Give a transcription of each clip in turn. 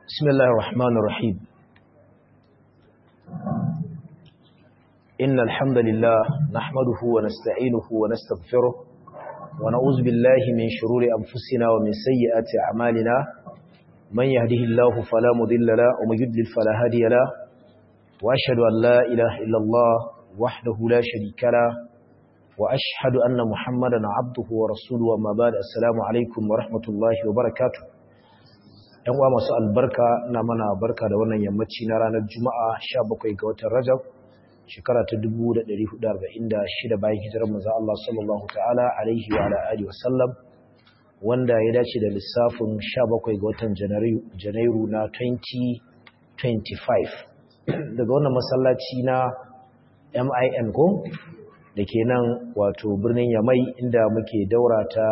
بسم الله الرحمن الرحيم إن الحمد لله نحمده ونستعينه ونستغفره ونعوذ بالله من شرور أنفسنا ومن سيئات أعمالنا من يهده الله فلا مضل له ومن يضلل فلا هادي له وأشهد أن لا إله إلا الله وحده لا شريك له وأشهد أن محمدا عبده ورسوله وما بعد السلام عليكم ورحمة الله وبركاته ‘yan uwa masu albarka na mana barka da wannan yammaci na ranar juma'a 17 ga watan rajab shekara ta 1446 bayan hijirar manzo Allah sallallahu ta'ala alaihi wa alihi wasallam wanda ya dace da lissafin 17 ga watan janairu na 2025 daga wannan masallaci na MIN ko da ke nan wato birnin Yamai inda muke daura ta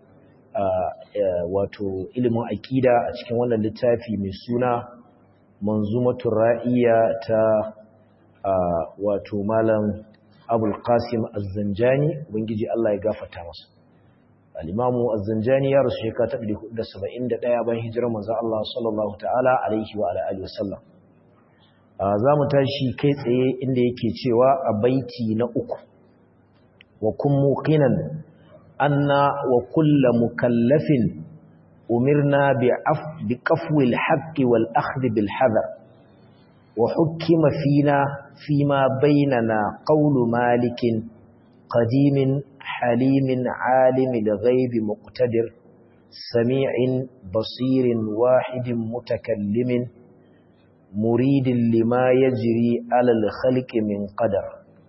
wato ilimin aƙida a cikin wannan littafi mai suna manzumatul ra'iya ta wato malam abul qasim az-zanjani ubangiji Allah ya gafarta masa al-imamu az-zanjani ya rasu shekara ta 471 bayan hijirar manzo Allah sallallahu ta'ala alaihi wa alihi wasallam za mu tashi kai tsaye inda yake cewa a baiti na uku wa kun muqinan anna wa kullu mukallafin umirna bi qafwi al-haqqi wal akhdh bil hadar wa hukima fina fima bainana qawlu malikin qadimin halimin alimil ghaibi muqtadir sami'in basirin wahidin mutakallimin muridin lima yajri alal khalqi min qadar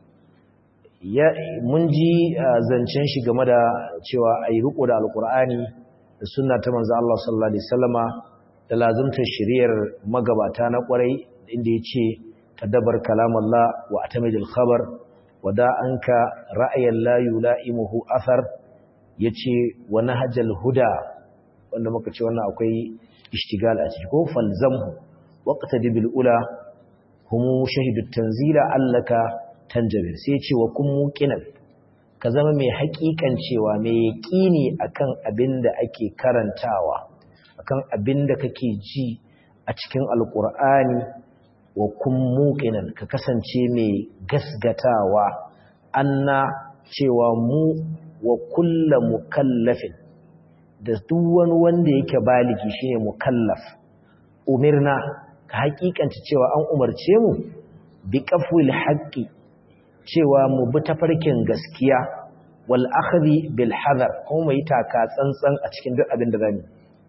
mun ji zancen shi game da cewa a yi riko da alkur'ani da suna ta manzo Allah sallallahu Alaihi wasallama da lazumtar shiriyar magabata na kwarai inda ya ce tadabar kalamallah wa atamidil khabar wada an ka ra'ayin layu la'imuhu athar ya ce wani hajjal huda wanda muka ce wannan akwai ishtigal a ciki ko falzamhu waqta dibil ula humu shahidu tanzila allaka tanjabir sai ce wa kun muqinan ka zama mai haƙiƙan cewa mai yaƙini akan abin da ake karantawa akan abin da kake ji a cikin alƙur'ani wa kun muqinan ka kasance mai gasgatawa anna cewa mu wa kulla mukallafin da duk wani wanda yake baligi shine mukallaf umirna ka haƙiƙanta cewa an umarce mu bi qafwil haqqi cewa mu bi tafarkin gaskiya wal akhdhi bil hadar kuma mu yi taka tsantsan a cikin duk abin da zamu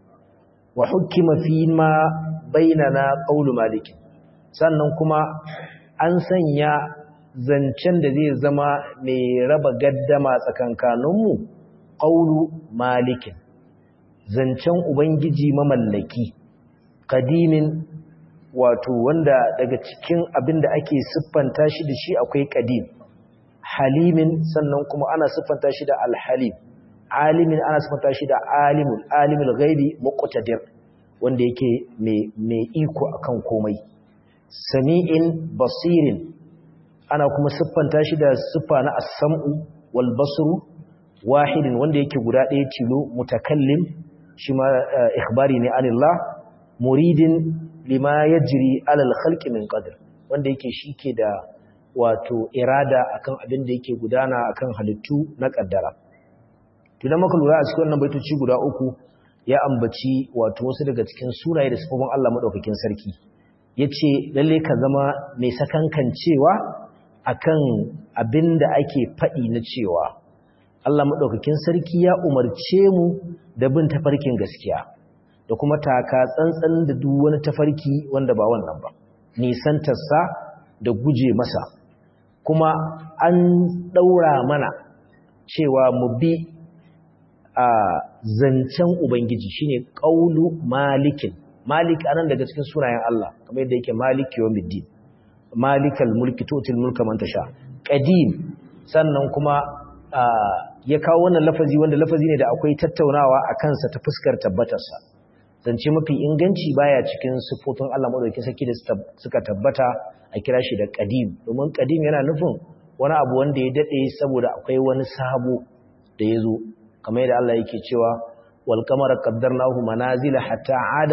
wa hukima fi ma bainana qawlu malik sannan kuma an sanya zancen da zai zama mai raba gaddama tsakankanin mu qawlu malik zancen ubangiji mamallaki qadimin wato wanda daga cikin abin da ake siffanta shi da shi akwai qadim halimin sannan kuma ana siffanta shi da alhalim alimin ana siffanta shi da alimul alimul ghaibi muqtadir wanda yake mai mai iko akan komai sami'in basirin ana kuma siffanta shi da siffa na as-sam'u wal basru wahidin wanda yake guda ɗaya tilo mutakallim shi ma ikhbari ne anillah muridin lima ya jiri alal khalqi min qadr wanda yake shike da wato irada akan abin da yake gudana akan halittu na kaddara to dan maka lura a cikin wannan baitoci guda uku ya ambaci wato wasu daga cikin sunaye da sifofin Allah madaukakin sarki yace lalle ka zama mai sakankancewa akan abin da ake fadi na cewa Allah madaukakin sarki ya umarce mu da bin tafarkin gaskiya da kuma taka tsantsan da duk wani tafarki wanda ba wannan ba nisantarsa da guje masa kuma an daura mana cewa mu bi a zancen ubangiji shine qaulu malikin malik anan daga cikin sunayen Allah kamar yadda yake maliki yawmiddin malikal mulki tutil mulka man tasha qadim sannan kuma ya kawo wannan lafazi wanda lafazi ne da akwai tattaunawa a kansa ta fuskar tabbatarsa zance mafi inganci baya cikin sifofin Allah madaukakin sarki da suka tabbata a kira shi da qadim domin qadim yana nufin wani abu wanda ya dade saboda akwai wani sabo da yazo kamar yadda Allah yake cewa wal qamara qaddarnahu manazila hatta ada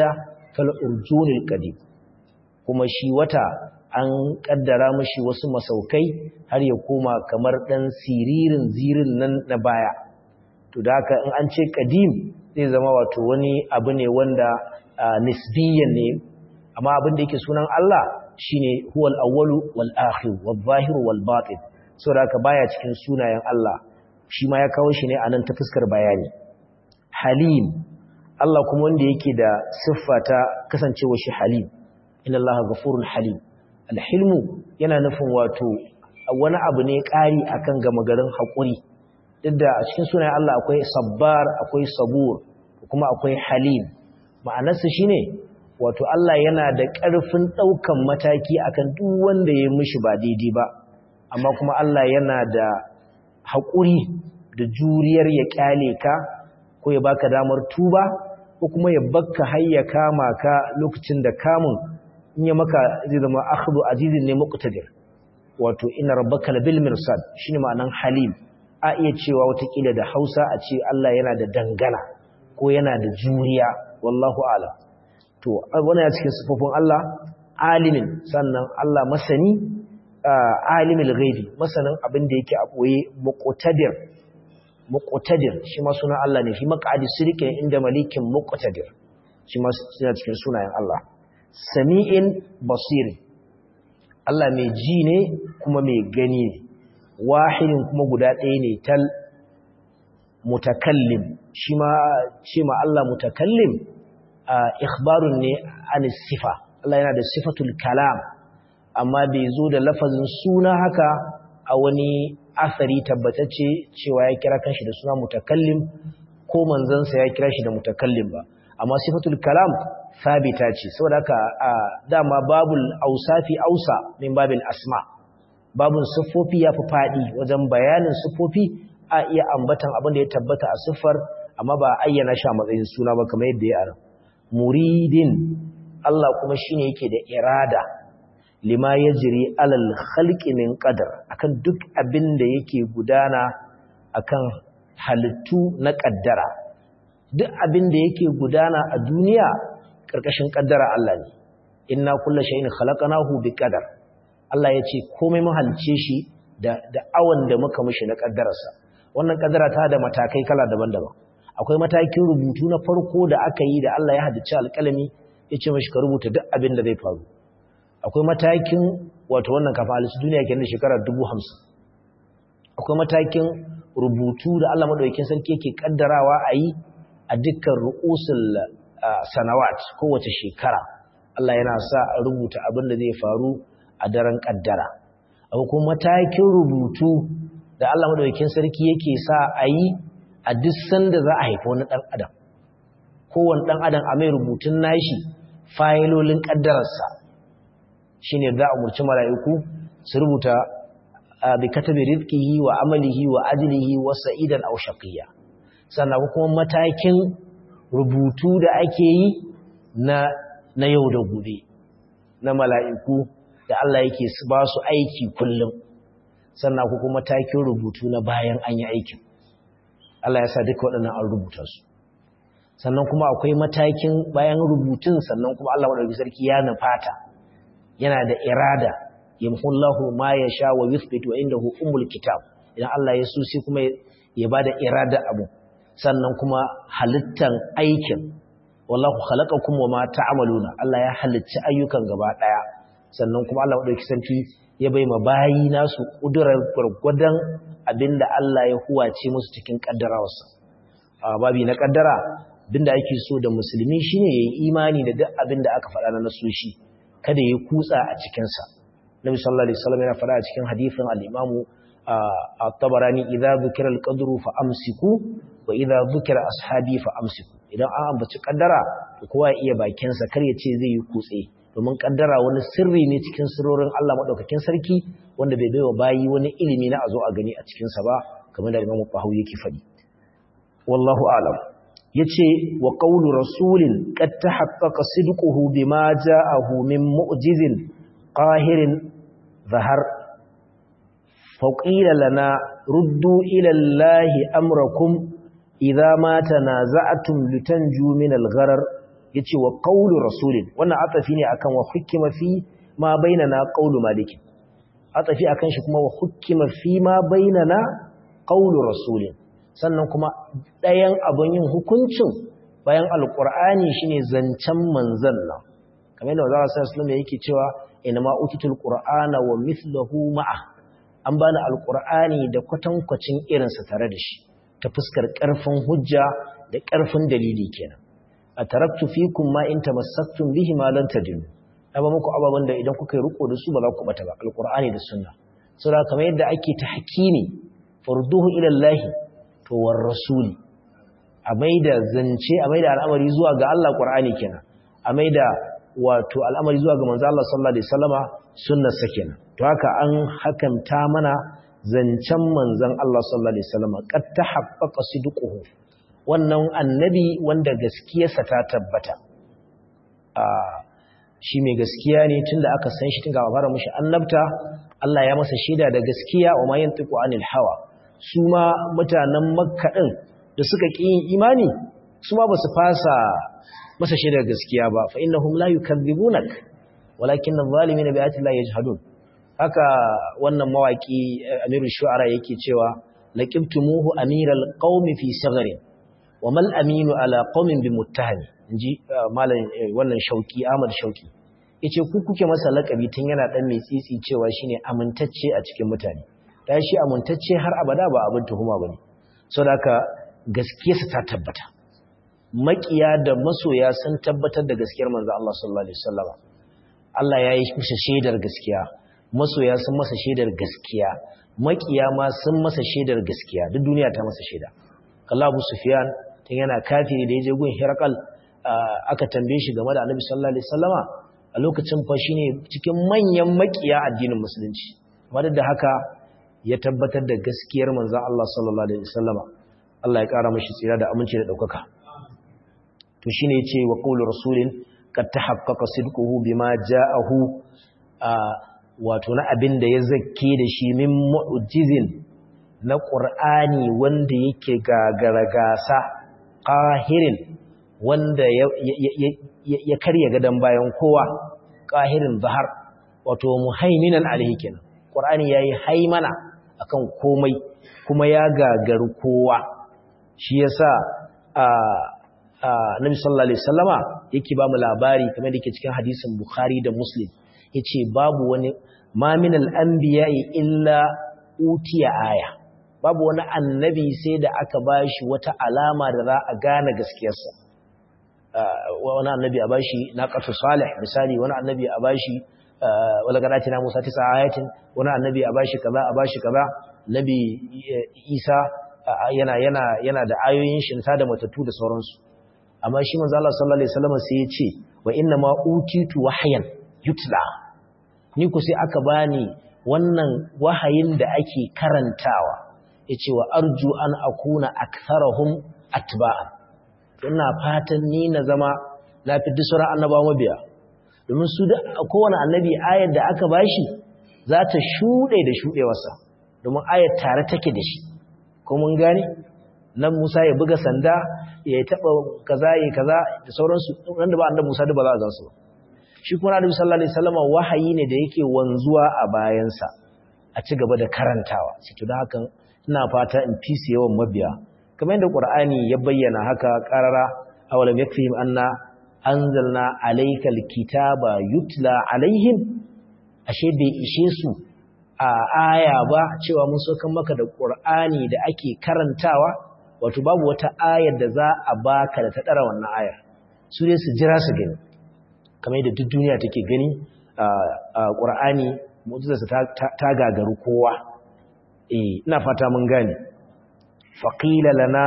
kal urjunil qadim kuma shi wata an kaddara mashi wasu masaukai har ya koma kamar dan siririn zirin nan na baya to da haka in an ce qadim zai zama wato wani abu ne wanda nisbiyan ne amma abin da yake sunan Allah shine huwal awwalu wal akhir wal zahir wal batin saboda haka baya cikin sunayen Allah shi ma ya kawo shi ne anan ta fuskar bayani halim Allah kuma wanda yake da siffa ta kasancewa shi halim inna Allaha ghafurun halim alhilmu yana nufin wato wani abu ne ƙari akan gama garin haƙuri duk da a cikin sunayen Allah akwai sabbar akwai sabur kuma akwai halim ma'anarsa shine wato Allah yana da ƙarfin ɗaukan mataki akan duk wanda ya mishi ba daidai ba amma kuma Allah yana da haƙuri da juriyar ya ƙyale ka ko ya baka damar tuba ko kuma ya bakka har ya kama ka lokacin da kamun in ya maka zai zama akhdhu azizin ne muqtadir wato inna rabbaka labil mirsad shine ma'anan halim a iya cewa watakila da Hausa a ce Allah yana da dangana ko yana da juriya wallahu a'lam to wannan ya cikin sifofin Allah alimin sannan Allah masani alimul ghaibi masanin abin da yake a boye muqtadir muqtadir shi ma sunan Allah ne fi maqadi sirkin inda malikin muqtadir shi ma suna cikin sunayen Allah sami'in basir Allah mai ji ne kuma mai gani ne wahidin kuma guda ɗaya ne tal mutakallim shi ma ce ma Allah mutakallim ikhbarun ne an sifa Allah yana da sifatul kalam amma bai zo da lafazin suna haka a wani asari tabbatacce cewa ya kira kanshi da suna mutakallim ko manzansa ya kira shi da mutakallim ba amma sifatul kalam sabita ce saboda haka dama babul ausafi ausa min babil asma babun siffofi ya fi faɗi wajen bayanin siffofi a iya ambatan abin da ya tabbata a siffar amma ba ayyana shi a matsayin suna ba kamar yadda ya ara muridin Allah kuma shine yake da irada lima yajri alal khalqi min qadar akan duk abin da yake gudana akan halittu na kaddara duk abin da yake gudana a duniya karkashin kaddara Allah ne inna kullu shay'in khalaqnahu biqadar Allah ya ce komai mun halice shi da da awan da muka mishi na kaddararsa wannan kaddara ta da matakai kala daban-daban akwai matakin rubutu na farko da aka yi da Allah ya haddace alƙalami ya ce mashi ka rubuta duk abin da zai faru akwai matakin wato wannan kafa halittu duniya kenan shekara dubu hamsin akwai matakin rubutu da Allah maɗaukin sarki yake ƙaddarawa a yi a dukkan ru'usul sanawat kowace shekara Allah yana sa a rubuta abin da zai faru a daren ƙaddara akwai kuma matakin rubutu da Allah maɗaukin sarki yake sa a yi a duk sanda za a haifa wani ɗan adam kowane ɗan adam a mai rubutun nashi fayilolin ƙaddararsa shi ne za a umarci mala'iku su rubuta bi katabi rizkihi wa amalihi wa ajilihi wa sa'idan aw shaqiyya sannan kuma matakin rubutu da ake yi na na yau da gobe na mala'iku da Allah yake ba su aiki kullum sannan kuma matakin rubutu na bayan an yi aikin Allah ya sa duka waɗannan an rubuta su sannan kuma akwai matakin bayan rubutun sannan kuma Allah madaukakin sarki ya nufata yana da irada yamhullahu ma yasha wa yuthbit wa indahu umul kitab idan Allah ya so sai kuma ya bada irada abu sannan kuma halittan aikin wallahu khalaqakum wa ma ta'maluna Allah ya halicci ayyukan gaba daya sannan kuma Allah madaukakin sarki ya bai ma bayi nasu kudurar gurgudan abinda Allah ya huwace musu cikin kaddarawarsa babi na kaddara abinda ake so da musulmi shine yayi imani da duk abinda aka faɗa na nasoshi kada ya kutsa a cikin sa Nabi sallallahu alaihi wasallam yana faɗa a cikin hadisin al-Imam at-Tabarani idza dhukira al-qadru fa amsiku wa idza dhukira ashabi fa amsiku idan an ambaci kaddara to kowa ya iya bakin sa kar ya ce zai yi kutse domin kaddara wani sirri ne cikin sirrorin Allah madaukakin sarki wanda bai baiwa bayi wani ilimi na azo a gani a cikin sa ba kamar da Imam Bahawi yake faɗi wallahu a'lam yace wa qawlu rasulin qad tahaqqaqa sidquhu bima ja'ahu min mu'jizin qahirin zahar faqila lana ruddu ila allahi amrakum idza ma tanaza'tum litanju min al-gharar yace wa qawlu rasulin wannan atafi ne akan wa hukima fi ma bainana qawlu malik atafi akan shi kuma wa hukima fi ma bainana qawlu rasulin sannan kuma ɗayan abun yin hukuncin bayan alqur'ani shine zancen manzon nan kamar yadda Allah sallallahu alaihi yake cewa inma utitul qur'ana wa mithluhu ma'a an bani alqur'ani da kwatankwacin irinsa tare da shi ta fuskar ƙarfin hujja da ƙarfin dalili kenan a taraktu fikum ma in tamassaktum bihi ma lan tadillu ba muku ababan da idan kuka yi riko da su ba za ku bata ba alqur'ani da sunna saboda kamar yadda ake tahkimi farduhu ila Allah to war rasuli a maida zance a maida al'amari zuwa ga Allah qur'ani kenan a maida wato al'amari zuwa ga manzo Allah sallallahu alaihi wasallama sunnar sa kenan to haka an hakanta mana zancen manzon Allah sallallahu alaihi wasallama qad tahaqqaqa sidquhu wannan annabi wanda gaskiyarsa ta tabbata shi mai gaskiya ne tunda aka san shi tun ga fara mushi annabta Allah ya masa shaida da gaskiya wa ma yantiqu anil hawa su ma mutanen makka din da suka ki yin imani su ma basu fasa masa shaidar gaskiya ba fa innahum la yukadhibunak walakin adh-dhalimin bi ayati llahi yajhadun haka wannan mawaki amirul shu'ara yake cewa laqibtumuhu amiral qaumi fi sagharin wa mal aminu ala qaumin bi muttahami inji malam wannan shauki Ahmad Shauki yace ku kuke masa lakabi tun yana dan mai tsitsi cewa shine amintacce a cikin mutane dan shi amintacce har abada ba abin tuhuma bane saboda haka gaskiyarsa ta tabbata makiya da masoya sun tabbatar da gaskiyar manzo Allah sallallahu alaihi wasallam Allah ya yi masa shaidar gaskiya masoya sun masa shaidar gaskiya makiya ma sun masa shaidar gaskiya duk duniya ta masa shaida kallah Abu Sufyan tun yana kafiri da yaje gun Hirakal aka tambaye shi game da Annabi sallallahu alaihi wasallama a lokacin fa shine cikin manyan makiya addinin musulunci amma da haka ya tabbatar da gaskiyar manzon Allah sallallahu alaihi wasallama Allah ya kara mashi tsira da aminci da daukaka to shine yace wa qawlu rasulin qad tahaqqaqa sidquhu bima ja'ahu wato na abin da ya zakke da shi min mu'jizin na qur'ani wanda yake gagara gasa qahirin wanda ya karya gadan bayan kowa qahirin zahar wato muhaiminan alaihi kenan qur'ani yayi haimana akan komai kuma ya gagaru kowa shi yasa a Nabi sallallahu alaihi wasallama yake ba mu labari kamar da yake cikin hadisin Bukhari da Muslim yace babu wani ma min al-anbiya'i illa utiya aya babu wani annabi sai da aka bashi wata alama da za a gane gaskiyarsa wani annabi a bashi naqatu salih misali wani annabi a bashi wala gadatina Musa tisa ayatin wani annabi a bashi kaza a bashi kaza nabi Isa yana yana yana da ayoyin shi da matattu da sauransu amma shi manzo Allah sallallahu alaihi wasallam sai ya ce wa inna ma utitu wahyan yutla ni ku sai aka bani wannan wahayin da ake karantawa yace wa arju an akuna aktharahum atba'a ina fatan ni na zama na fi dusura annabawa mabiya domin su da kowane annabi ayar da aka bashi za ta shuɗe da shuɗewarsa domin ayar tare take da shi ko mun gane nan Musa ya buga sanda ya taba kaza ya kaza da sauransu wanda ba annabi Musa da ba za a gansu ba shi kuma Annabi sallallahu alaihi wasallam wahayi ne da yake wanzuwa a bayansa a ci gaba da karantawa sai to da hakan ina fata in fi su yawan mabiya kamar yadda Qur'ani ya bayyana haka qarara awalam yakfihim anna anzalna alaykal kitaba yutla alaihim ashe bai ishe su a aya ba cewa mun sokan maka da Qur'ani da ake karantawa wato babu wata ayar da za a baka da ta dara wannan ayar su dai su jira su gani kamar yadda duk duniya take gani a Qur'ani mu'jizarsa ta gagaru kowa eh ina fata mun gane faqila lana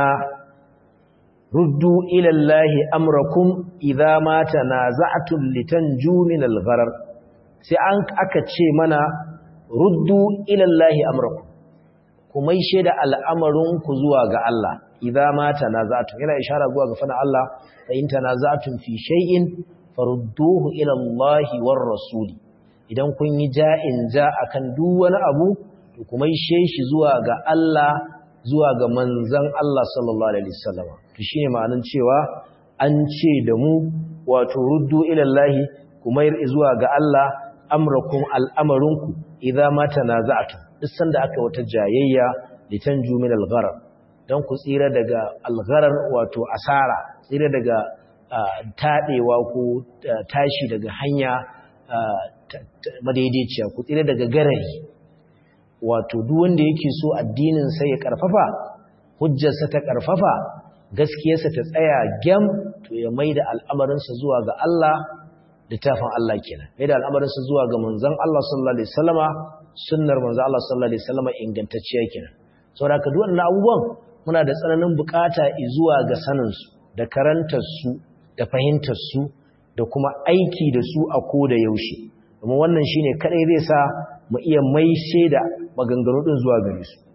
ruddu ila Allahi amrakum idza ma tanaza'tum litanju min al-gharar sai an aka ce mana ruddu ila Allahi amrakum kuma ishe da al'amarin ku zuwa ga Allah idza ma tanaza'tum yana ishara zuwa ga fana Allah fa in tanaza'tum fi shay'in farudduhu ila Allahi war rasuli idan kun yi ja'in ja akan duk wani abu to kuma ishe shi zuwa ga Allah zuwa ga manzan Allah sallallahu Alaihi wasallam to shi ne ma'anin cewa an ce da mu wato ruddu ila Allah kuma zuwa ga Allah amrakum al'amarinku idza ma tanaza'tum duk sanda aka wata jayayya litanju min al-gharar dan ku tsira daga al-gharar wato asara tsira daga tadewa ko tashi daga hanya madaidaiciya ku tsira daga garari wato duk wanda yake so addinin sa ya karfafa hujjarsa ta karfafa gaskiyarsa ta tsaya gyam to ya maida al'amarinsa zuwa ga Allah littafin Allah kenan maida al'amarinsa zuwa ga manzon Allah sallallahu alaihi wasallama sunnar manzon Allah sallallahu alaihi wasallama ingantacciya kenan saboda duk wannan abubuwan muna da tsananin bukata zuwa ga sanin su da karantar su da fahimtar su da kuma aiki da su a koda yaushe kuma wannan shine kadai zai sa mu iya maishe da maganganu din zuwa gare su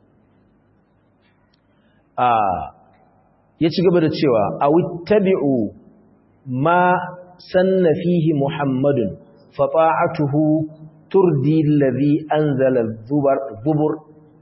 a ya ci gaba da cewa awittabi'u ma sanna fihi muhammadun fa ta'atuhu turdi alladhi anzala dhubur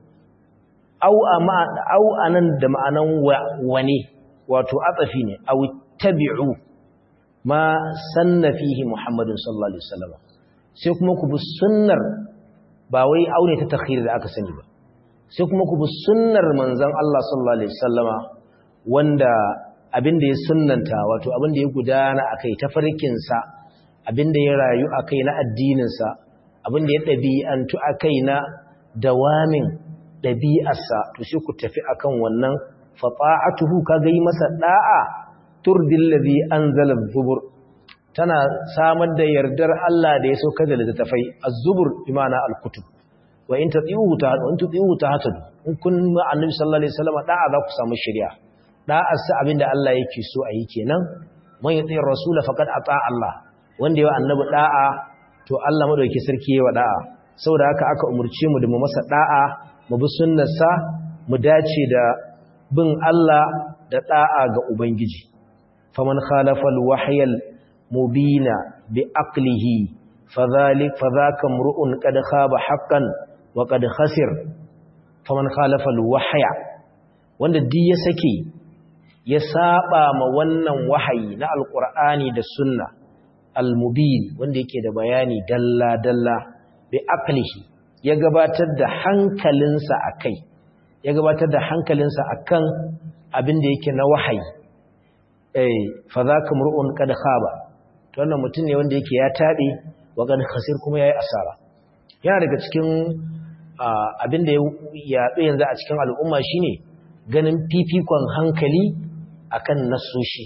aw ama aw anan da ma'anan wani wato atsafi ne awittabi'u ma sanna fihi muhammadun sallallahu alaihi wasallam sai kuma ku bi sunnar ba wai aune ta takhir da aka sani ba sai kuma ku bi sunnar manzon Allah sallallahu alaihi wasallama wanda abinda ya sunnanta wato abinda ya gudana akai tafarkinsa abinda ya rayu akai na addininsa abinda ya ɗabi'antu akai na dawamin ɗabi'arsa to sai ku tafi akan wannan fata'atuhu kaga yi masa da'a turdil ladhi anzala zubur tana samar da yardar Allah da ya sauka da littafai az-zubur imana al-kutub wa in tati'uhu ta wa in tuti'uhu ta hatadu in kun ma annabi sallallahu alaihi wasallam da'a za ku samu shari'a da'arsa abinda Allah yake so a yi kenan man yi tsayin rasula faƙad a Allah wanda yawa annabi da'a to Allah madauki sarki yawa da'a saboda haka aka umarce mu da mu masa da'a mu bi sunnarsa mu dace da bin Allah da da'a ga ubangiji faman khalafa alwahya mubina bi aqlihi fadhalik fadhaka mru'un qad khaba haqqan wa qad khasir faman khalafa alwahya wanda duk ya sake ya saba ma wannan wahayi na alkur'ani da sunna almubin wanda yake da bayani dalla-dalla bi aqlihi ya gabatar da hankalinsa akai ya gabatar da hankalinsa akan abin da yake na wahayi eh fa zaka mur'un qad khaba to wannan mutum ne wanda yake ya tabe wa qad khasir kuma yayi asara yana daga cikin abin da ya yaɗu yanzu a cikin al'umma shine ganin fifikon hankali akan nasoshi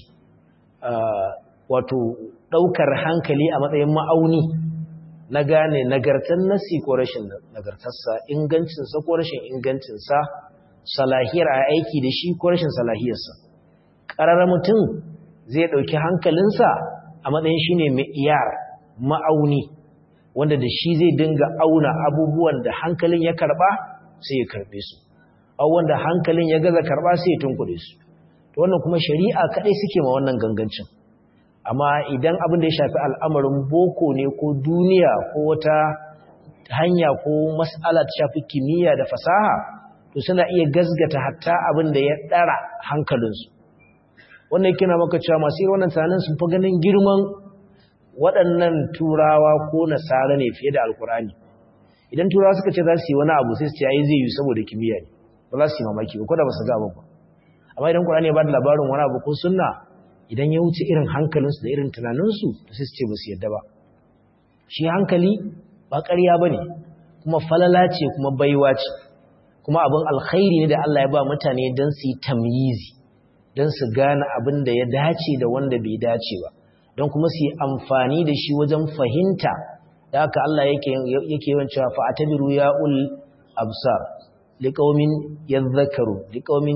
wato ɗaukar hankali a matsayin ma'auni na gane nagartar nasi ko rashin nagartarsa ingancinsa ko rashin ingancinsa salahiyar a aiki da shi ko rashin salahiyarsa ƙarar mutum zai ɗauki hankalinsa a matsayin shi ne iyar ma'auni wanda da shi zai dinga auna abubuwan da hankalin ya karɓa sai ya karɓe su wanda hankalin ya gaza karɓa sai ya tunkuɗe su to wannan kuma shari'a kadai suke ma wannan gangancin amma idan abin da ya shafi al'amarin boko ne ko duniya ko wata hanya ko mas'ala ta shafi kimiyya da fasaha to suna iya gazgata hatta abin da ya dara hankalinsu wannan yake na maka cewa masu irin wannan tunanin sun fi ganin girman waɗannan turawa ko nasara ne fiye da alkurani idan turawa suka ce za su yi wani abu sai su ce ai zai yi saboda kimiyya ne ba za su yi mamaki ba ko da ba su ga ba amma idan Qur'ani ya bada labarin wani abu ko sunna idan ya wuce irin hankalinsu da irin tunaninsu to sai su ce ba su yadda ba shi hankali ba ƙarya bane kuma falala ce kuma baiwa ce kuma abin alkhairi ne da Allah ya ba mutane don su yi tamyizi don su gane abin da ya dace da wanda bai dace ba don kuma su yi amfani da shi wajen fahimta da haka Allah yake yake yawan cewa fa atabiru ya ul absar liqaumin yadhakkaru liqaumin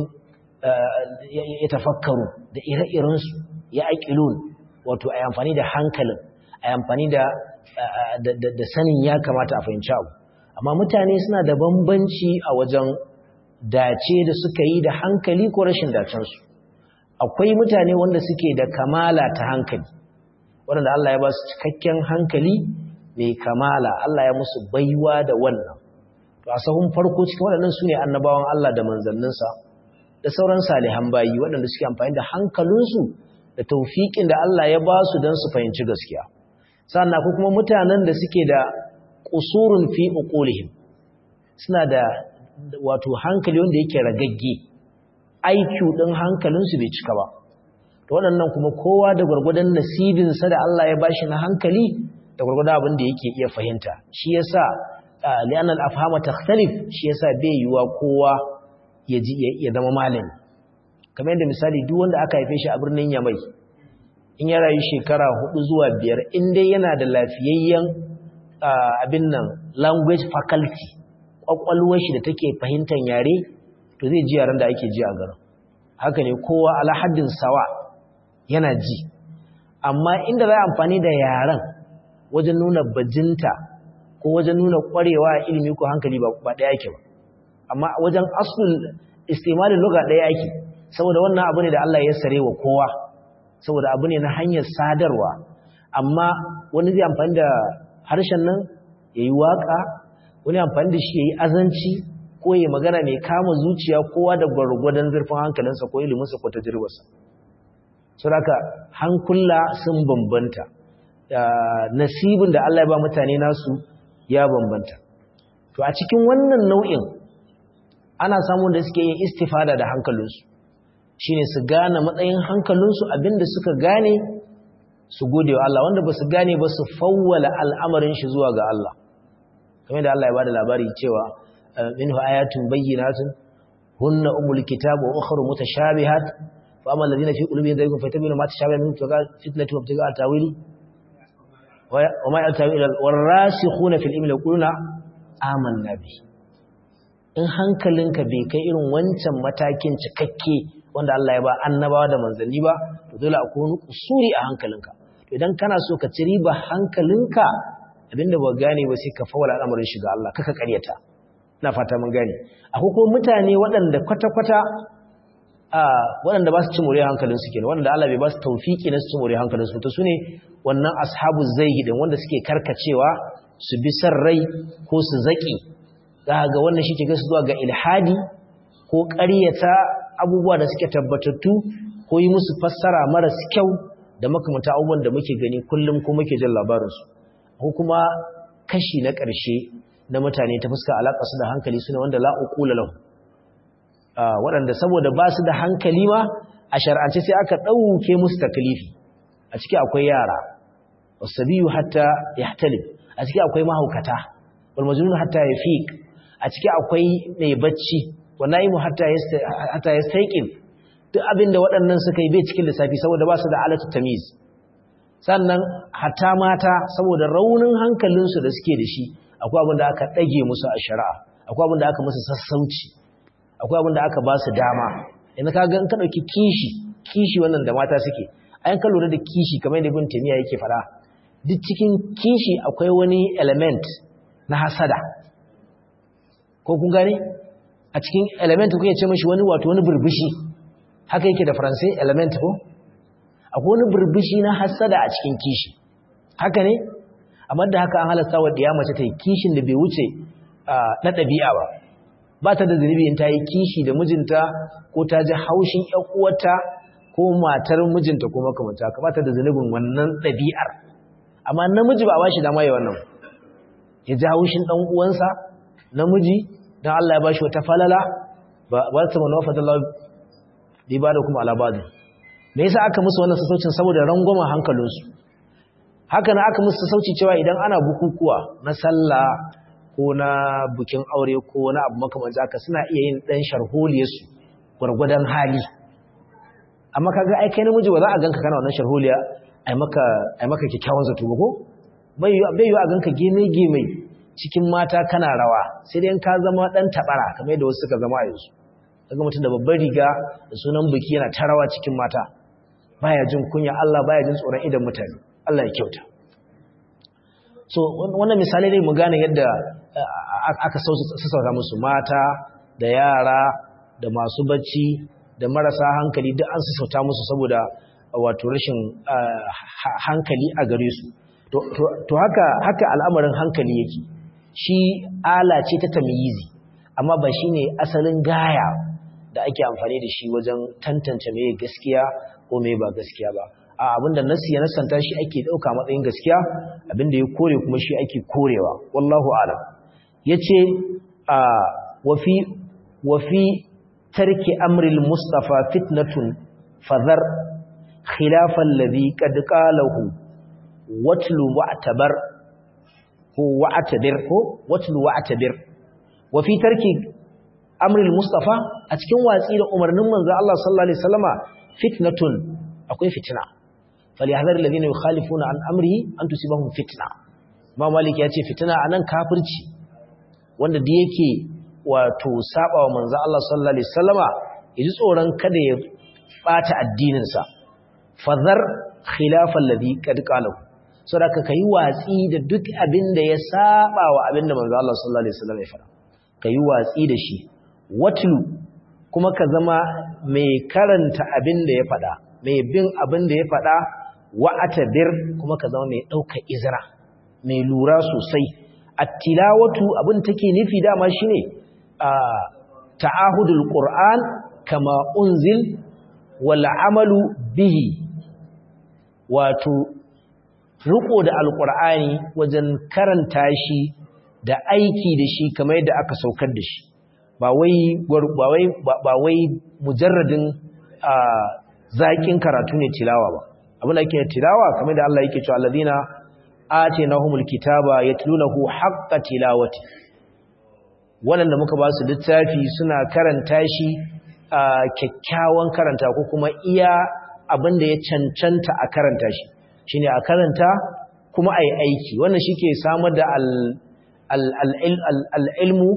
ya tafakkaru da ire-irensu ya aƙilun wato a amfani da hankalin a amfani da sanin ya kamata a fahimci abu amma mutane suna da bambanci a wajen dace da suka yi da hankali ko rashin dacensu akwai mutane wanda suke da kamala ta hankali waɗanda Allah ya ba su cikakken hankali mai kamala Allah ya musu baiwa da wannan to a sahun farko cikin waɗannan su ne annabawan Allah da manzanninsa da sauran salihan bayi waɗanda suke amfani da hankalinsu da taufiƙin da Allah ya ba su don su fahimci gaskiya sannan ko kuma mutanen da suke da qusurun fi uqulihim suna da wato hankali wanda yake ragagge IQ din hankalinsu bai cika ba to waɗannan kuma kowa da gwargwadon nasibinsa da Allah ya bashi na hankali da gwargwadon abin da yake iya fahimta shi yasa li'anna al-afhama takhtalif shi yasa bai yiwa kowa ya ji ya zama malami kamar yadda misali duk wanda aka haife shi a birnin Yamai in ya rayu shekara hudu zuwa biyar in dai yana da lafiyayyen abin nan language faculty kwakwalwar shi da take fahimtar yare to zai ji yaren da ake ji a garin haka ne kowa ala haddin sawa yana ji amma inda za a amfani da yaren wajen nuna bajinta ko wajen nuna kwarewa a ilimi ko hankali ba ɗaya yake ba amma wajen asul istimalin luga ɗaya yake saboda wannan abu ne da Allah ya sare wa kowa saboda abu ne na hanyar sadarwa amma wani zai amfani da harshen nan ya yi waƙa wani amfani da shi ya yi azanci ko ya magana mai kama zuciya kowa da gwargwadon zurfin hankalinsa ko iliminsa ko tajirwarsa suraka hankula sun bambanta nasibin da Allah ya ba mutane nasu ya bambanta to a cikin wannan nau'in ana samun da suke yin istifada da hankalinsu shine su gane matsayin hankalinsu abinda suka gane su gode wa Allah wanda ba su gane ba su fawwala al'amarin shi zuwa ga Allah kamar da Allah ya bada labari cewa minhu ayatun bayyinatun hunna umul kitab wa ukhra mutashabihat fa amma alladhina fi qulubihim zaygun fayatabinu ma tashabaha minhu tuqa fitnatu wa ibtiga tawili wa ma yatawilu warasikhuna fil ilmi yaquluna amanna bi in hankalinka bai kai irin wancan matakin cikakke wanda Allah ya ba annabawa da manzanni ba to dole akwai wani kusuri a hankalinka to idan kana so ka ci riba hankalinka abinda ba gane ba sai ka fawala al'amarin shiga Allah kaka karyata ina fata mun gane akwai kuma mutane waɗanda kwata-kwata a waɗanda ba su ci more hankalin su kenan waɗanda Allah bai ba su tawfiki na su ci more hankalin su to sune wannan ashabu zayyi din wanda suke karkacewa su bi san rai ko su zaki za ga wannan shi ke gasu zuwa ga ilhadi ko ƙaryata abubuwa da suke tabbatattu ko yi musu fassara maras kyau da makamata abubuwan da muke gani kullum ko muke jin labarinsu ko kuma kashi na ƙarshe na mutane ta fuska alaƙa su da hankali suna wanda la'uƙula lahu waɗanda saboda ba su da hankali ma a shar'ance sai aka ɗauke musu takalifi a ciki akwai yara wasabiyu hatta yahtalib a ciki akwai mahaukata wal majnun hatta yafiq a ciki akwai mai bacci wa naimu hatta hatta yastayqin duk abinda waɗannan suka yi bai cikin lissafi saboda ba su da alatu tamiz sannan hatta mata saboda raunin hankalinsu da suke da shi akwai abin da aka ɗage musu a shari'a akwai abin da aka musu sassauci akwai abin da aka ba su dama yanzu ka ga in ka ɗauki kishi kishi wannan da mata suke ayan ka lura da kishi kamar yadda ibn taymiya yake fara duk cikin kishi akwai wani element na hasada ko kun gane a cikin element kuke ce mishi wani wato wani burbushi haka yake da faransai element ko akwai wani burbushi na hasada a cikin kishi haka ne amma da haka an halasta wa diya mace ta yi kishin da bai wuce na ɗabi'a ba ba ta da zunubi in ta yi kishi da mijinta ko ta ji haushin ƴan uwarta ko matar mijinta ko makamanta ka ba ta da zunubin wannan ɗabi'ar amma namiji ba ba shi dama ya wannan ya ji haushin ɗan uwansa namiji don Allah ya ba shi wata falala ba ta mana wafa Allah bai ba da kuma alabadu me yasa aka musu wannan sassaucin saboda rangwamen hankalinsu haka na aka musu sassauci cewa idan ana bukukuwa na sallah ko na bukin aure ko wani abu makamanci haka suna iya yin ɗan sharholiyarsu gwargwadon hali amma kaga ai kai namiji ba za a ganka kana wannan sharholiya ai maka ai maka kikkiawan zato ba ko bai yi a ganka geme-geme cikin mata kana rawa sai dai ka zama dan tabara kamar yadda wasu suka zama a yanzu daga mutum da babbar riga da sunan biki yana ta rawa cikin mata baya jin kunya Allah baya jin tsoron idan mutane Allah ya kyauta so wannan misali ne mu gane yadda aka sassauta musu mata da yara da masu bacci da marasa hankali duk an sassauta musu saboda wato rashin hankali a gare su to haka haka al'amarin hankali yake shi ala ce ta tamyizi amma ba shine asalin gaya da ake amfani da shi wajen tantance meye gaskiya ko me ba gaskiya ba a abinda nasi ya nasanta shi ake dauka matsayin gaskiya abinda ya kore kuma shi ake korewa wallahu a'lam yace a wa fi wa fi tarki amri al-mustafa fitnatun fadhar khilafa alladhi qad qalahu watlu wa'tabar ko wa'tabir ko watlu wa'tabir wa fi tarki amril mustafa a cikin watsi da umarnin manzo Allah sallallahu alaihi wasallama fitnatun akwai fitina falyahdhar alladhina yukhalifuna an amrihi an tusibahum fitna ma malik ya ce fitina anan kafirci wanda da yake wato sabawa manzo Allah sallallahu alaihi wasallama yaji tsoron kada ya bata addinin sa fadhar khilafa alladhi qad qalahu saboda kai watsi da duk abin da ya sabawa abin da manzo Allah sallallahu alaihi wasallam ya fara kai watsi da shi watlu kuma ka zama mai karanta abin da ya faɗa mai bin abin da ya faɗa wa'atabir kuma ka zama mai ɗauka izra mai lura sosai attilawatu abin take nufi dama shine a ta'ahudul qur'an kama unzil wal amalu bihi wato riko da alqur'ani wajen karanta shi da aiki da shi kamar yadda aka saukar da shi ba wai mujarradin zaƙin karatu ne tilawa ba abin da yake tilawa kamar da Allah yake cewa alladhina atainahumul kitaba yatlunahu haqqa tilawati wanda muka ba su littafi suna karanta shi a kyakkyawan karanta ko kuma iya abin da ya cancanta a karanta shi shine a karanta kuma ayi aiki wannan shike samar da al-ilmu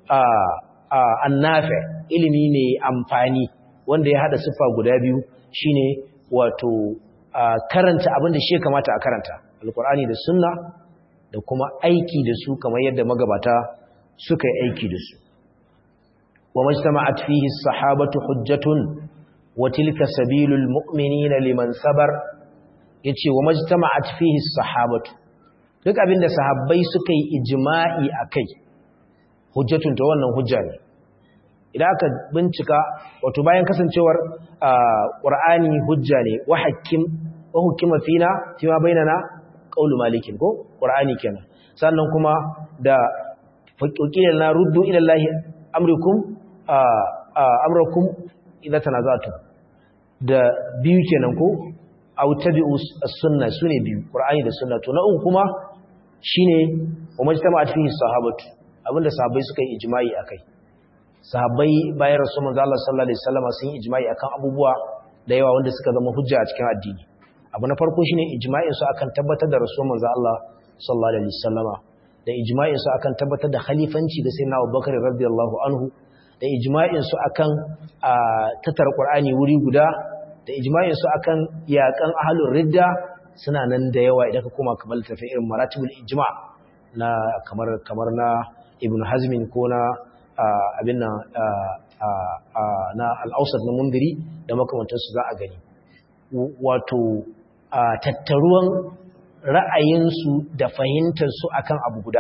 annafi ilimi ne amfani wanda ya hada siffa guda biyu shine wato karanta abin da shi ya kamata a karanta alkur'ani da sunna da kuma aiki da su kamar yadda magabata suka yi aiki da su wa majtama'at fihi as-sahabatu hujjatun wa tilka sabilul mu'minina liman sabar yace wa majtama'at fihi as-sahabatu duk abin da sahabbai suka yi ijma'i akai hujjatun ta wannan hujja ne idan aka bincika wato bayan kasancewar qur'ani hujja ne wa hakim wa hukima fina fima bainana qaulu malikin ko qur'ani kenan sannan kuma da faqiqila na ruddu ila allahi amrukum amrukum idza tanazatu da biyu kenan ko aw tabi'u as-sunnah sune biyu qur'ani da sunna to na uku kuma shine wa majtama'at fihi sahabatu abinda sahabbai suka yi ijma'i akai sahabbai bayan rasul manzo Allah sallallahu alaihi wasallam sun yi ijma'i akan abubuwa da yawa wanda suka zama hujja a cikin addini abu na farko shine ijma'in su akan tabbatar da rasul manzo Allah sallallahu alaihi wasallama da ijma'in su akan tabbatar da khalifanci da sayyidina Abubakar radiyallahu anhu da ijma'in su akan tatar Qur'ani wuri guda da ijma'in su akan yakan ahlur ridda suna nan da yawa idan ka koma kamar tafi irin maratibul ijma' na kamar kamar na ibn hazmin ko na abin nan na al'ausar na mundiri da makamantarsu za a gani wato tattaruwan ra'ayinsu da fahimtarsu akan abu guda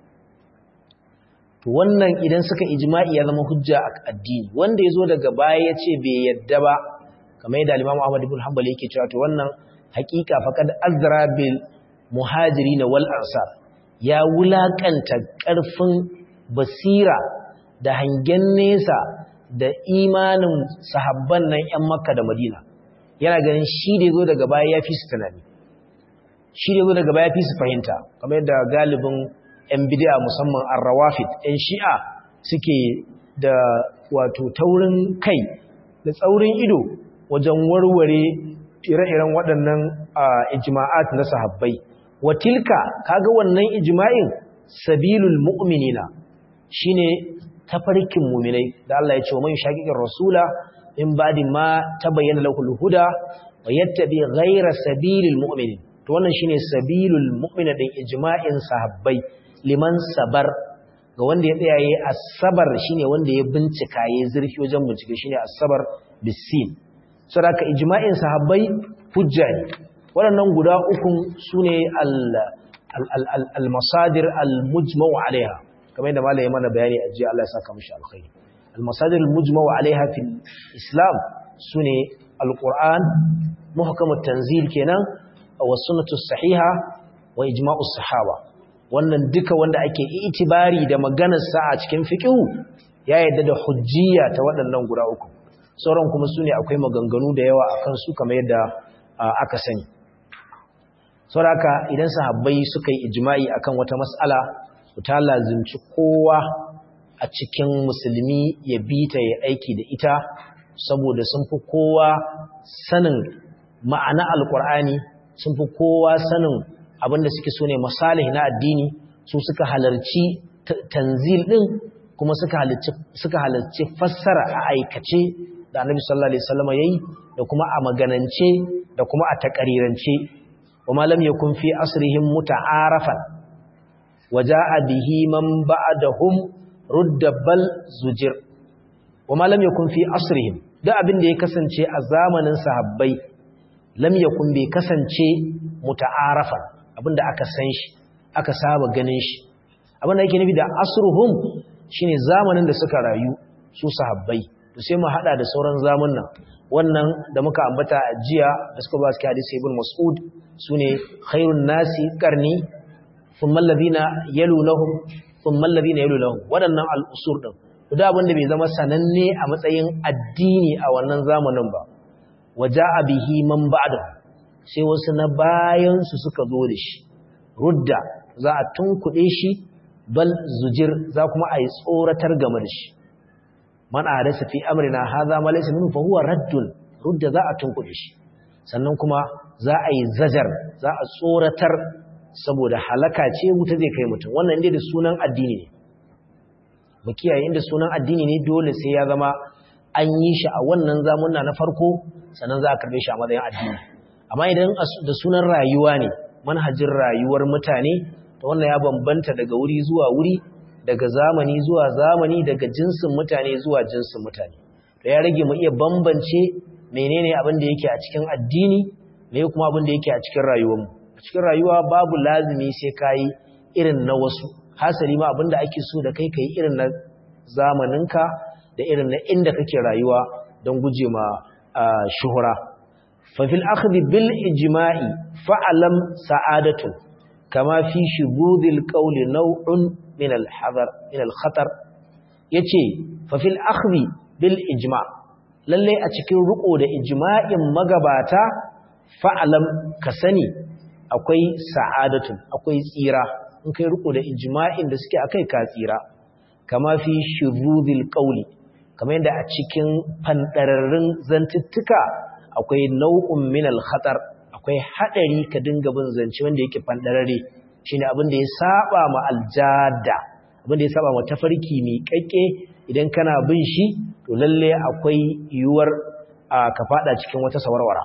wannan idan suka ijma'i ya zama hujja a addini wanda ya zo daga baya ya ce bai yadda ba kamar yadda alimamu ahmad ibn hanbal yake cewa to wannan hakika faqad azra bil muhajirin wal ansar ya wulakanta ƙarfin basira da hangen nesa da imanin sahabban nan 'yan makka da madina yana ganin shi da zo daga baya ya fi su tunani shi da zo daga baya ya fi su fahimta kamar yadda galibin 'yan bidiya musamman arrawafit 'yan shi'a suke da wato taurin kai da tsaurin ido wajen warware ire-iren waɗannan ijma'at na sahabbai watilka kaga wannan ijma'in sabilul mu'minina shine tafarkin mu'minai da Allah ya ce wa man shaqiqir rasula in ba'di ma tabayyana lahu al-huda wa yattabi ghayra sabilil mu'minin to wannan shine sabilul mu'mina din ijma'in sahabbai liman sabar ga wanda ya tsaya yayi asabar shine wanda ya bincika yayi zurfi wajen bincike shine asabar bisin saboda ijma'in sahabbai hujja ne waɗannan guda ukun su ne al-masadir al-mujmau alaiha kamar yadda malaye mana bayani a jiya Allah ya saka mashi alkhairi al-masadir al-mujmau alaiha fil islam su ne alquran muhkamut tanzil kenan wa sunnatus sahiha wa ijma'us sahaba wannan duka wanda ake itibari da maganar sa a cikin fiqhu ya yadda da hujjiyya ta waɗannan guda uku sauran kuma sune akwai maganganu da yawa akan su kamar yadda aka sani saboda idan sahabbai suka yi ijma'i akan wata mas'ala ta lazimci kowa a cikin musulmi ya bi ta ya aiki da ita saboda sun fi kowa sanin ma'ana alkur'ani sun fi kowa sanin abinda suke so ne masalih na addini su suka halarci tanzil din kuma suka halarci suka halarci fassara a aikace da annabi sallallahu alaihi wasallam yayi da kuma a maganance da kuma a takarirance wa ma lam yakun fi asrihim muta'arafan waja'a bihi man ba'dahum rudda bal zujir wa ma lam yakun fi asrihim da abin da ya kasance a zamanin sahabbai lam yakun bai kasance muta'arafan abinda aka san shi aka saba ganin shi abin da yake nufi da asruhum shine zamanin da suka rayu su sahabbai to sai mu hada da sauran zamanin wannan da muka ambata a jiya da suka ba su hadisi ibn mas'ud sune khairun nasi qarni thumma alladhina yalunhum thumma alladhina yalunhum wadannan al-usur din da abin da bai zama sananne a matsayin addini a wannan zamanin ba waja'a bihi man ba'da sai wasu na bayan su suka zo da shi rudda za a tunkuɗe shi bal zujir za kuma a yi tsoratar game da shi man ahadasa fi amrina hadha ma laysa minhu fa huwa raddun rudda za a tunkuɗe shi sannan kuma za a yi zajar za a tsoratar saboda halaka ce wuta zai kai mutum wannan inda da sunan addini ne mu kiyaye inda sunan addini ne dole sai ya zama an yi shi a wannan zamunna na farko sannan za a karbe shi a matsayin addini amma idan da sunan rayuwa ne manhajin rayuwar mutane to wannan ya bambanta daga wuri zuwa wuri daga zamani zuwa zamani daga jinsin mutane zuwa jinsin mutane to ya rage mu iya bambance menene abin da yake a cikin addini me kuma abin da yake a cikin rayuwarmu a cikin rayuwa babu lazimi sai kai irin na wasu hasali ma abin da ake so da kai kai irin na zamaninka da irin na inda kake rayuwa don guje ma shuhura fa fil akhdhi bil ijma'i fa'alam sa'adatu kama fi shubudil qawli naw'un min al hadar min al khatar yace fa fil akhdhi bil ijma' lalle a cikin riko da ijma'in magabata fa'alam ka sani akwai sa'adatun akwai tsira in kai riko da ijma'in da suke akai ka tsira kama fi shurudil qawli kamar yadda a cikin fandararrun zantuttuka akwai nau'un min al khatar akwai hadari ka dinga bin zance wanda yake fandarare shine abin da ya saba ma aljada abin da ya saba ma tafarki mai kakke idan kana bin shi to lalle akwai yiwuwar ka fada cikin wata sawarwara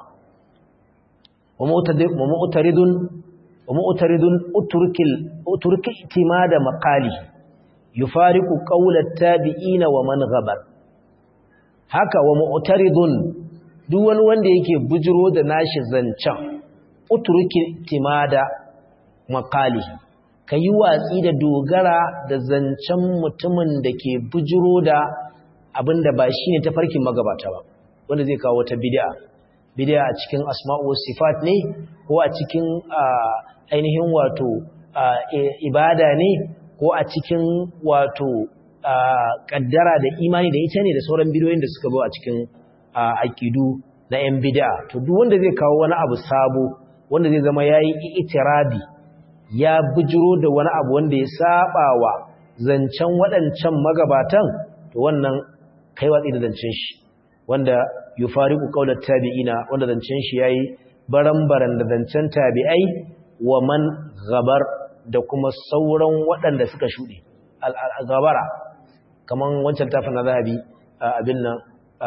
wa mu'taridun wa mu'taridun uturkil uturki itimada maqali yufariqu qawla at-tabi'ina wa man ghabar haka wa mu'taridun duk wani wanda yake bujiro da nashi zancan uturki itimada maqali kayi watsi da dogara da zancen mutumin da ke bujiro da abinda ba shine tafarkin magabata ba wanda zai kawo wata bid'a bid'a a cikin asma'u sifat ne ko a cikin ainihin wato ibada ne ko a cikin wato kaddara da imani da ita ne da sauran bidiyoyin da suka zo a cikin aqidu na yan bid'a to duk wanda zai kawo wani abu sabo wanda zai zama yayi itirabi ya bujiro da wani abu wanda ya saba wa zancen waɗancan magabatan to wannan kai watsi da zancen shi wanda yufariqu qawlat tabi'ina wanda zancen shi yayi baran-baran da zancen tabi'ai wa man gabar da kuma sauran waɗanda suka shuɗe al-gabara kaman wancan tafin na zahabi abin nan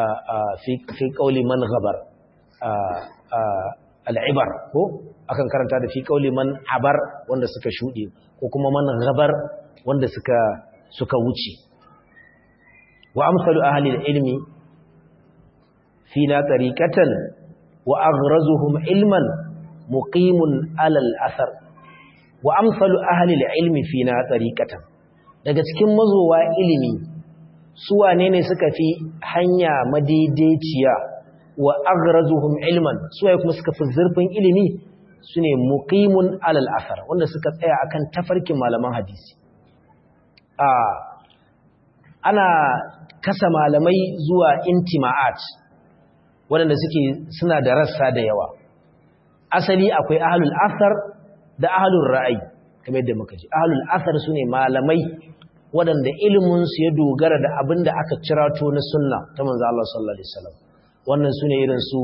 fi qawli man gabar al'ibar ko akan karanta da fi qawli man habar wanda suka shuɗe ko kuma man gabar wanda suka suka wuce wa amsalu ahli al-ilmi fina tariqatan wa aghrazuhum ilman muqimun ala al-athar wa amsalu ahli al-ilmi fina tariqatan daga cikin mazowa ilimi su wane ne suka fi hanya madaidaiciya wa aghrazuhum ilman suwaye kuma suka fi zurfin ilimi sune muqimun alal athar wanda suka tsaya akan tafarkin malaman hadisi a ana kasa malamai zuwa intima'at waɗanda suke suna da rassa da yawa asali akwai ahlul athar da ahlul ra'ayi kamar yadda muka ji ahlul athar sune malamai waɗanda ilimin su ya dogara da abin da aka cirato na sunna ta manzo Allah sallallahu alaihi wasallam wannan sune irin su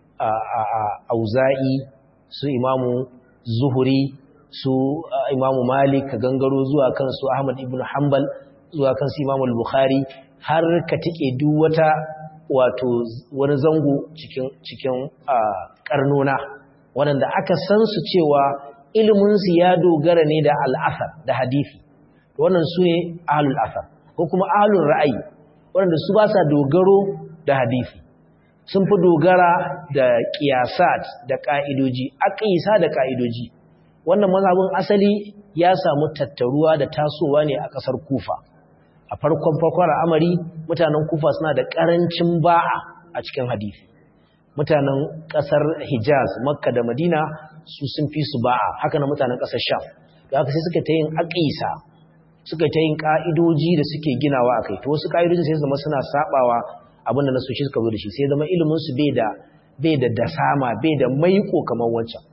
auza'i su imamu zuhuri su imamu malik ka gangaro zuwa kan su ahmad ibn hanbal zuwa kan su imamu al-bukhari har ka tike duk wata wato wani zango cikin cikin karnona waɗanda aka san su cewa ilimin su ya dogara ne da al'asar da hadisi wannan su ne ahlul asar ko kuma ahlul ra'ayi waɗanda su ba sa dogaro da hadisi sun fi dogara da ƙiyasat da ƙa'idoji aƙisa da ƙa'idoji wannan mazhabin asali ya samu tattaruwa da tasowa ne a ƙasar kufa a farkon farkon al'amari mutanen kufa suna da ƙarancin ba'a a cikin hadisi mutanen ƙasar hijaz makka da madina su sun fi su ba'a haka na mutanen ƙasar sham da haka sai suka ta yin aƙisa suka ta yin ƙa'idoji da suke ginawa a kai to wasu ƙa'idojin sai zama suna saɓawa abin da nasoshi suka zo da shi sai zama iliminsu bai da bai da dasama bai da maiko kamar wancan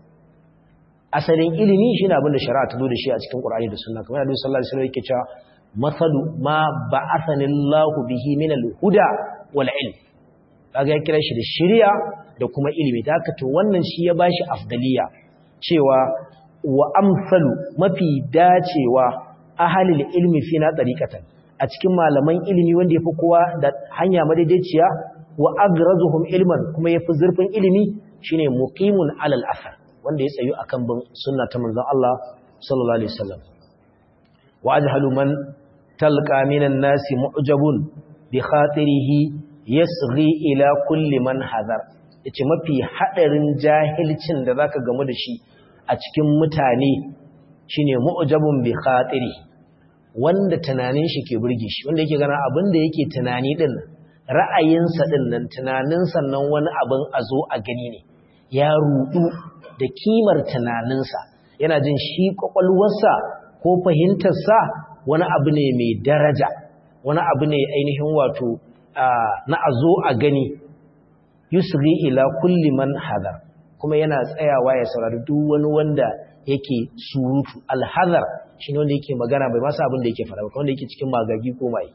asalin ilimi shine abin da shari'a ta zo da shi a cikin Qur'ani da Sunna kamar Annabi sallallahu alaihi wasallam yake cewa masalu ma ba'athani Allahu bihi min al-huda wal ilm kaga ya kira shi da shari'a da kuma ilimi da haka to wannan shi ya bashi afdaliya cewa wa amsalu mafi dacewa ahalil ilmi fi na tariqatan a cikin malaman ilimi wanda yafi kowa da hanya madaidaiciya wa agrazuhum ilman kuma yafi zurfin ilimi shine muqimun alal asar wanda ya tsayu akan bin sunna ta manzon Allah sallallahu alaihi wasallam wa ajhalu man talqa minan nasi mu'jabun bi khatirihi yasghi ila kulli man hazar yace mafi hadarin jahilcin da zaka gamu da shi a cikin mutane shine mu'jabun bi khatirihi wanda tunanin shi ke burge shi wanda yake gana abin da yake tunani din ra'ayinsa din nan tunanin sannan wani abin a zo a gani ne ya rudu da kimar tunaninsa yana jin shi kwakwalwarsa ko fahimtarsa wani abu ne mai daraja wani abu ne ainihin wato na a zo a gani yusri ila kulli man hadar kuma yana tsayawa ya saurari duk wani wanda yake surutu alhazar shi ne wanda yake magana bai masa abin da yake fara ba wanda yake cikin magagi ko mai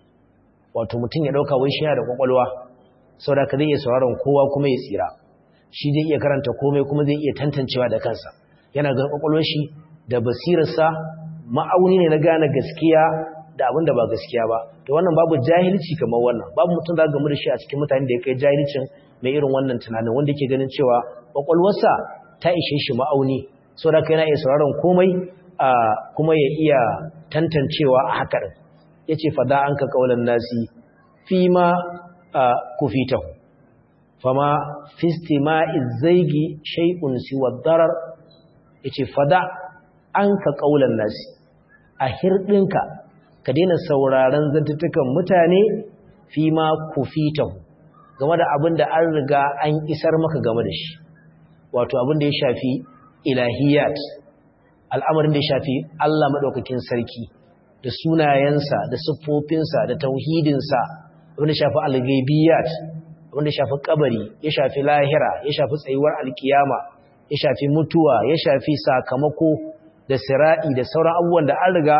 wato mutum ya dauka wai shi yana da kwakwalwa saboda ka zai iya sauraron kowa kuma ya tsira shi zai iya karanta komai kuma zai iya tantancewa da kansa yana ga kwakwalwar shi da basirarsa ma'auni ne na gane gaskiya da abin da ba gaskiya ba to wannan babu jahilci kamar wannan babu mutum za ga mu da shi a cikin mutane da ya kai jahilcin mai irin wannan tunanin wanda yake ganin cewa kwakwalwarsa ta ishe shi ma'auni saboda ka yana iya sauraron komai kuma ya iya tantancewa a haka ɗin ya ce fada an ka ƙaunar nasi fi ma kufitahu fama fistima izaigi shai'un siwa darar ya ce fada an ka ƙaunar nasi a hirɗinka ka daina sauraron zantattukan mutane fi ma kufitahu game da abin da an riga an isar maka game da shi wato abin da ya shafi ilahiyat al'amarin da ya shafi Allah maɗaukakin sarki da sunayensa da siffofinsa da tauhidinsa abin da shafi algaibiyat abin da shafi kabari ya shafi lahira ya shafi tsayuwar alkiyama ya shafi mutuwa ya shafi sakamako da sira'i da sauran abubuwan da an riga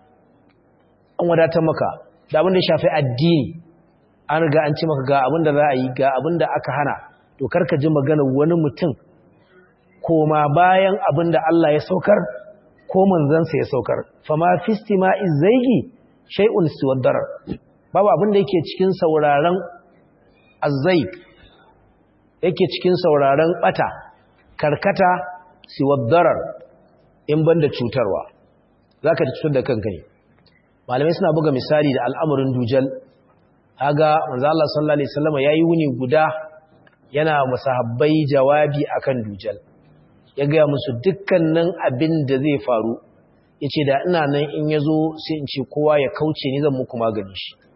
an wadatar maka da abin da ya shafi addini an riga an ci maka ga abin da za a yi ga abin da aka hana to karka ji maganar wani mutum koma bayan abin da Allah ya saukar ko manzansa ya saukar fama fistima izzaigi shay'un siwaddar babu abin da yake cikin sauraron azzaik yake cikin sauraron bata karkata siwaddar in banda cutarwa zaka ci cutar da kanka ne malamai suna buga misali da al'amarin dujal haga manzo Allah sallallahu alaihi wasallam yayi wuni guda yana musahabbai jawabi akan dujal ya gaya musu dukkanin abin da zai faru ya ce da ina nan in ya zo sai in ce kowa ya kauce ni zan muku magani shi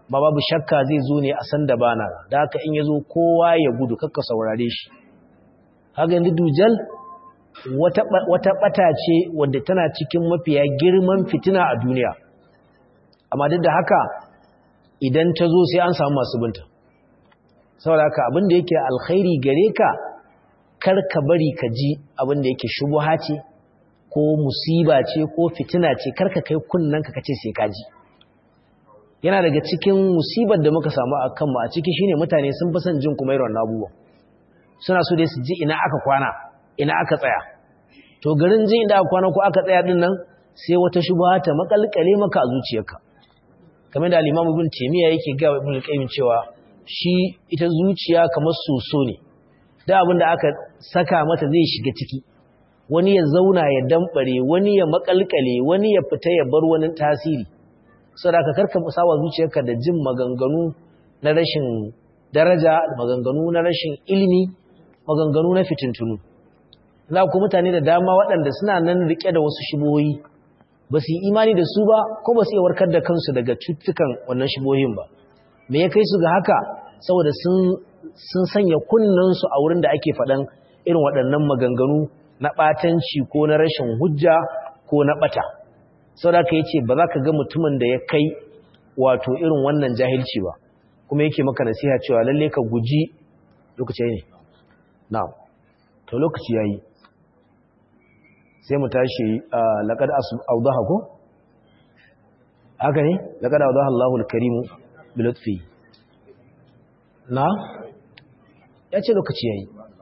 ba babu shakka zai zo ne a san da bana da haka in ya zo kowa ya gudu kakka saurare shi haka yanzu dujal wata ɓata ce wadda tana cikin mafiya girman fitina a duniya amma duk da haka idan ta zo sai an samu masu binta saboda haka abinda yake alkhairi gare ka kar ka bari ka ji abinda yake shubuha ce ko musiba ce ko fitina ce kar ka kai kunnen ka kace sai ka ji yana daga cikin musibar da muka samu a kanmu a ciki shine mutane sun fi son jin kuma irin abubuwan suna so dai su ji ina aka kwana ina aka tsaya to garin jin inda aka kwana ko aka tsaya din nan sai wata shubha ta makalkale maka a zuciyarka kamar da al-Imam Ibn Taymiyyah yake ga Ibn Qayyim cewa shi ita zuciya kamar soso ne da abin da aka saka mata zai shiga ciki wani ya zauna ya dambare wani ya makalkale wani ya fita ya bar wani tasiri saboda ka karka musawa zuciyarka da jin maganganu na rashin daraja maganganu na rashin ilimi maganganu na fitintunu za ku mutane da dama waɗanda suna nan rike da wasu shibohi ba su yi imani da su ba ko ba su iya warkar da kansu daga cututtukan wannan shibohin ba me ya kai su ga haka saboda sun sanya kunnensu a wurin da ake faɗan irin waɗannan maganganu na ɓatanci ko na rashin hujja ko na ɓata sau da ka yi ce ba za ka ga mutumin da ya kai wato irin wannan jahilci ba kuma yake maka nasiha cewa lalle ka guji lokaci ne na to lokaci ya yi sai mu tashi laƙada audaha ko? haka ne? laƙada audaha Allahul Karimu bilotfi na? ya ce lokaci ya yi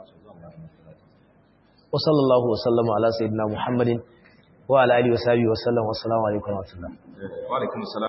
وصلى الله وسلم على سيدنا محمد وعلى اله وصحبه وسلم والسلام عليكم ورحمه الله وعليكم السلام